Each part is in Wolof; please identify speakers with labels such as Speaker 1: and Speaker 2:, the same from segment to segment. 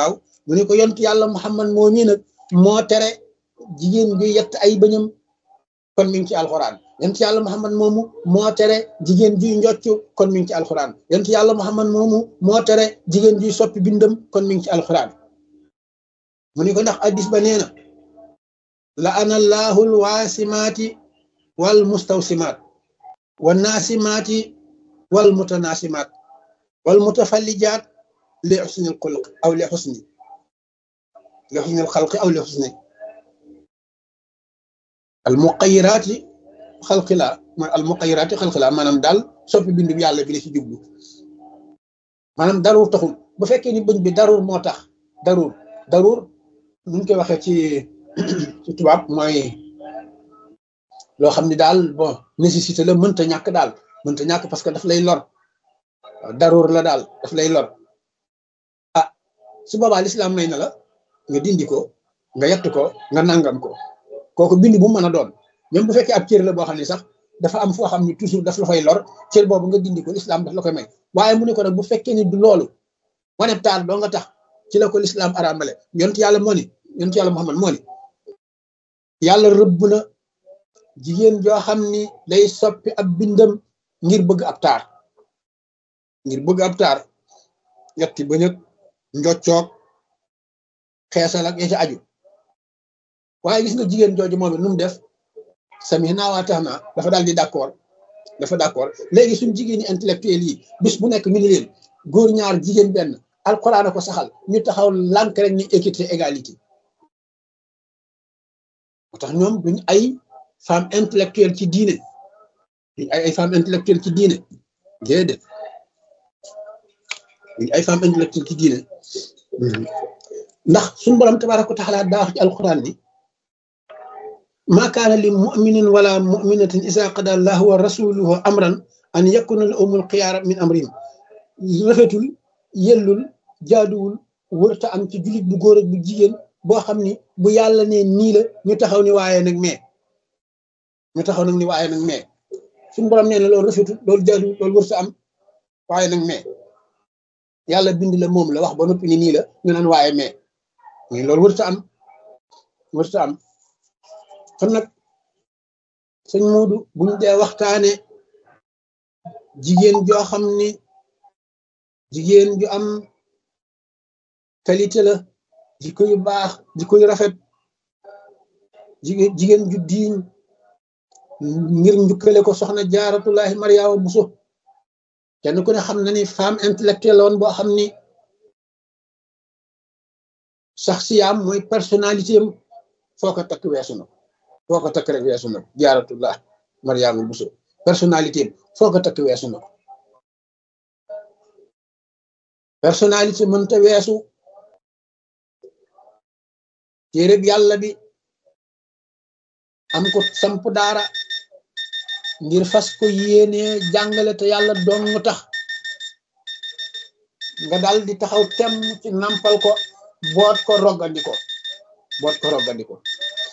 Speaker 1: waaw mu ne ko yont yàlla muhammad moo mii nag moo tere jigéen bi yett ay bëñam kon mi ngi ci alxuraan yont yàlla muhammad moomu moo tere jigéen juy njocc kon mi ngi ci alxuraan yont yàlla muhammad moomu moo tere jigéen juy soppi bindam kon mi ngi ci alxuraan mu ne ko ndax addis ba nee na la ana allahu alwaasimaati wal mustawsimaat wa naasimaati wal mutanaasimaat wal mutafallijaat li xusni alxulq aw li xusni li xusni alxalqi aw li xusni almuqayiraati xalqi la mooy almuqayiraati xalqi la maanaam daal soppi bindu bi yàlla bi la ci jublu maanaam daruur taxul bu fekkee ni bëñ bi daruur moo tax daruur daruur nuñ koy waxee ci ci tubaab mooy loo xam ni daal bon nécessité la mënta ñàkk daal mënta ñàkk parce que daf lay lor daruur la daal daf lay lor ah su boobaa lislaam may na la nga dindi ko nga yett ko nga nangam ko kooku bind bu mu mën a doon même bu fekkee ab cër la boo xam ne sax dafa am foo xam ne toujours daf la fay lor cër boobu nga dindi ko lislaam daf la koy may waaye mu ne ko nag bu fekkee ni du loolu wane taar doo nga tax ci la ko lislaam araamale yonent yàlla moo ni yonent yàlla Muhammad moo ni yàlla rëbb na jigéen joo xam ni day soppi ab bindam ngir bëgg ab taar ngir bëgg ab taar yetti ba ñëg njoccoog xeesal ak ya ca aju waaye gis nga jigéen jooju moom it nu mu def sami naa waa tax naa dafa daal di d'accord dafa d'accord léegi suñ jigéeni intellectuel yi bis bu nekk ñu ni leen góor ñaar jigéen benn alxuraan a ko saxal ñu taxaw lànk rek ni équité égalité moo tax ñoom duñ ay femme intellectuelle ci diine duñ ay ay femme intellectuelle ci diine déedéet duñ ay femme intellectuelle ci diine ndax suñu borom tabaaraka wa taala daa wax ci alxuraan ni ma kaana li muminin wala muminatin isa qada allahu wa rasuluhu amran an yakuna la umul xiyaara min amrim rafetul yellul jaaduwul wërta am ci jullit bu góor ak bu jigéen boo xam ni bu yàlla ne nii la ñu taxaw ni waaye nag mais ñu taxaw nag ni waaye nag mais suñu borom nee na loolu rafetul loolu jaaduwul loolu wërta am waaye nag mais yàlla bind la moom la wax ba noppi ni nii la ñu naan waaye mais mais loolu wërta am wërta am kon nag sëñ Moodu buñ dee waxtaane jigéen joo xam ni jigéen ju am qualité la jikko yu baax jikko yu rafet jigéen jigéen ju diiñ ngir njukkale ko soxna jaaratullahi mariama buso kenn ku ne xam na ni femme intellectuelle woon boo xam ni sax siyaam mooy personnalité am foo ko takk weesu na foo ko takk rek weesu na ko jaaratullah mariama buso personnalité am foo ko takk weesu na ko personnalité mënta weesu téereb yàlla bi am ko samp daara ngir fas ko yéene jàngale te yàlla dong tax nga dal di taxaw tem ci nampal ko boot ko roggandi ko boot ko roggandi ko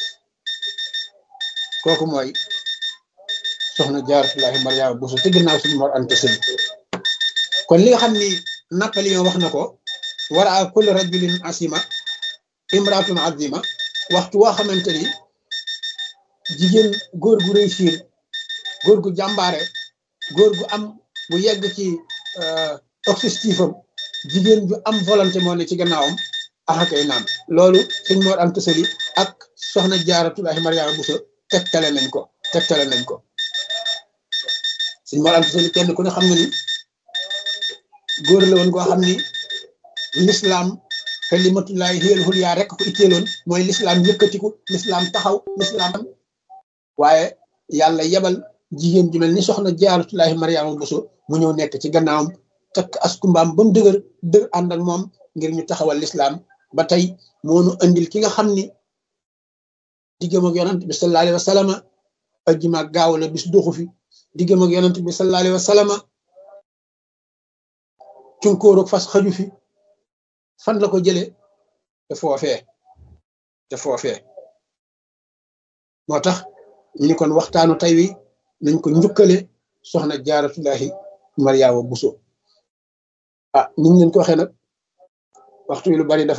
Speaker 1: kooku mooy soxna jaaratullahi mariama buso te ginnaaw suñu mor ante sëli kon li nga xam ni Napoléon wax na ko wara a kulli rajulin asima imratun azima waxtu woo xamante ni jigéen góor gu réussir góor gu jàmbaare góor gu am bu yegg ci objectif am jigéen ju am volonté moo ne ci gannaawam axakay naam loolu suñ moor am tësali ak soxna jaaratullahi mariama buso tegtale nañ ko tegtale nañ ko suñ moor am tësali kenn ku ne xam na ni góor la woon goo xam ni l'islam kalimatullahi hiyal hulya rek ko itteeloon mooy l'islam yëkkatiku l'islam taxaw l'islam waaye yàlla yebal jigéen ju mel ni soxna jaaratullahi mariama buso mu ñëw nekk ci gannaawam takk askumbaam ba mu dëgër dëgg ànd ak moom ngir ñu taxawal l'islam ba tey moonu andil ki nga xam ni diggam ak yonant bi sallallahu alayhi wa sallama ajjuma gaaw la bis doxu fi diggam ak yonant bi sallallahu alayhi wa sallama cunkóoroog fas xaju fi fan la ko jëlee te foofee te foofee moo tax ñu ni kon waxtaanu tey wi nañ ko njukkale soxna jaaratullahi mariama buso ah niñ leen ko waxee nag waxtu wi lu bari dafa